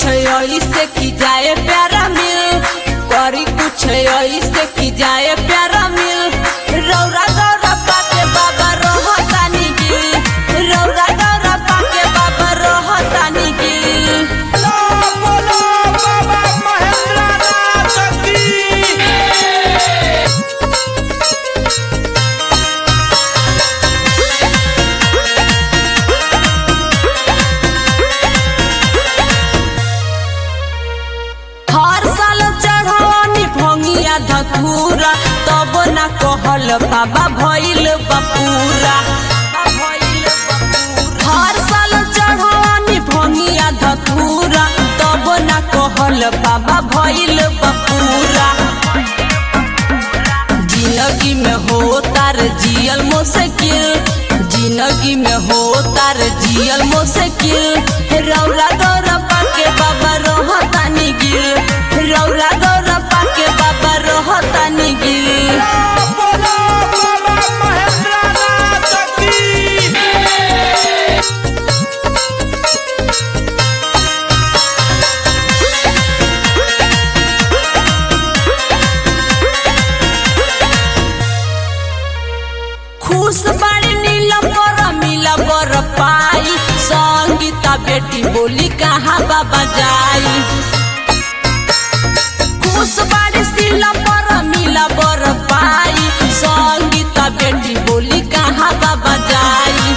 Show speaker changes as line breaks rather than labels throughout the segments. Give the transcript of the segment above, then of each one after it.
ऐसे की जाए प्यारा मिल करी कुछ ऐसे की जाए प्यारा मिल रौरा गौरा पाके बाबा रोहतानी गिल रौरा गौरा पाके बाबा रोहतानी गिल
बोलो बोलो बाबा महेंद्रनाथ की
हर साल चढ़ावनी भंगिया धतूरा तब ना कहल बाबा भइल बपूरा हर साल चढ़ावनी भंगिया धतूरा तब ना कहल बाबा भइल बपूरा जिंदगी में हो तार जियल मुश्किल जिंदगी में हो तार जियल मुश्किल रौरा गौरा पाके बाबा रोहतानी गिल रौरा गौरा पाके बाबा रोहतानी गिल
बोलो बाबा महेंद्रनाथ की
खुश बाड़ी नीला पर मिला बर पाई संगीता बेटी बोली कहाँ बाबा जाई खुश बाड़ी सिला पर मिला बर पाई संगीता बेटी बोली कहाँ बाबा जाई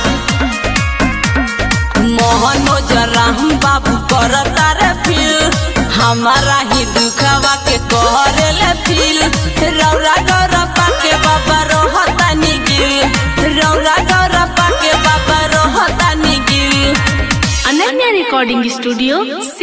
मोहनोज राम बाबू कर तारे फील हमारा ही दुखवा के कहरे फील रौरा गौरा पाके बाबा रोहतानी गिल रौरा गौरा पाके बाबा रोहतानी गिल
अनन्या रिकॉर्डिंग स्टूडियो